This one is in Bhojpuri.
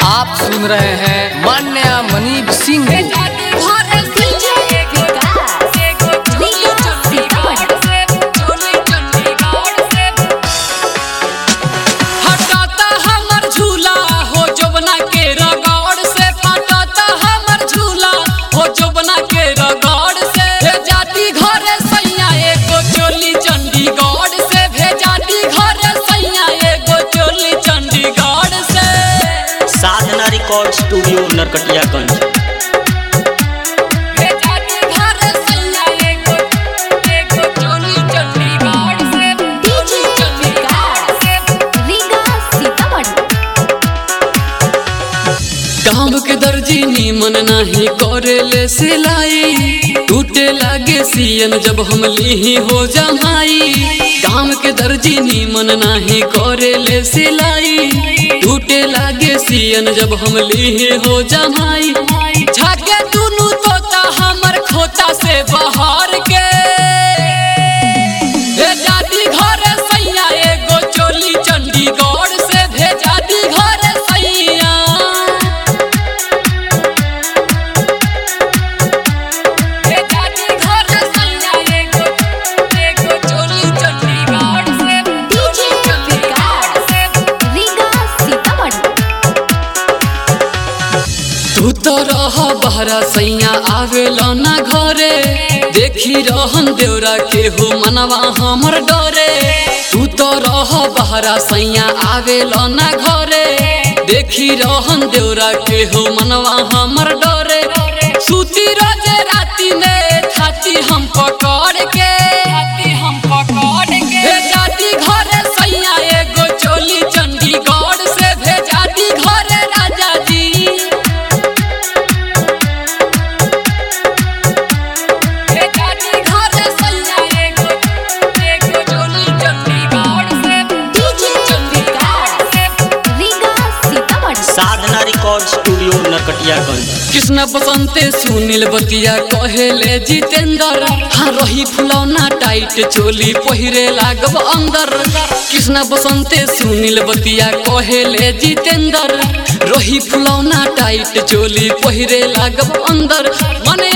आप सुन रहे हैं मान्या मनीप सिंह हटाता हमर झूला हो जोबना के रगड़ से हटाता हमर झूला हो जोबना के रगड़ से भेजाती घरे सैया एगो चोली चंडीगढ़ से भेजाती घरे सैया एगो चोली चंडीगढ़ से साधना रिकॉर्ड स्टूडियो नरकटियागंज भेजाती घरे सैया एगो एगो चोली चंडीगढ़ से चोली चंडीगढ़ से काम के दर्जी नीमन नाही करेले सिलाई टूटे लागे सियन जब हम लीही हो जमाई काम के दर्जी नीमन नाही करेले सिलाई टूटे लागे सियन जब हम लीही हो जमाई झाके दुनु तोता हमर खोता से बाहर के भेजाती घरे सैया एगो चोली चंडीगढ़ से भेजाती घरे सैया भेजाती घरे सैया एगो एगो चोली चंडीगढ़ से चोली चंडीगढ़ से तू तो रह बहरा सैया आवेला ना घरे देखी रहन देवरा के हो मनवा हमर डरे तू तो रह बहरा सैया आवेला ना घरे देखी रहन देवरा के हो मनवा हमर डरे सूती रोजे राती में छाती हम पकड़ के छाती हम पकड़ के भेजाती घरे सैया एगो चोली चंडीगढ़ से भेजाती घरे राजा जी भेजाती घरे सैया एगो एगो चोली चंडीगढ़ से चोली चंडीगढ़ से साधना रिकॉर्ड स्टूडियो नरकटियागंज कृष्ण बसंते सुनील बतिया कहेले जितेंद्र हाँ रही फुलौना टाइट चोली पहिरे लागब अंदर कृष्ण बसंते सुनील बतिया कहेले जितेंद्र रही फुलौना टाइट चोली पहिरे लागब अंदर मने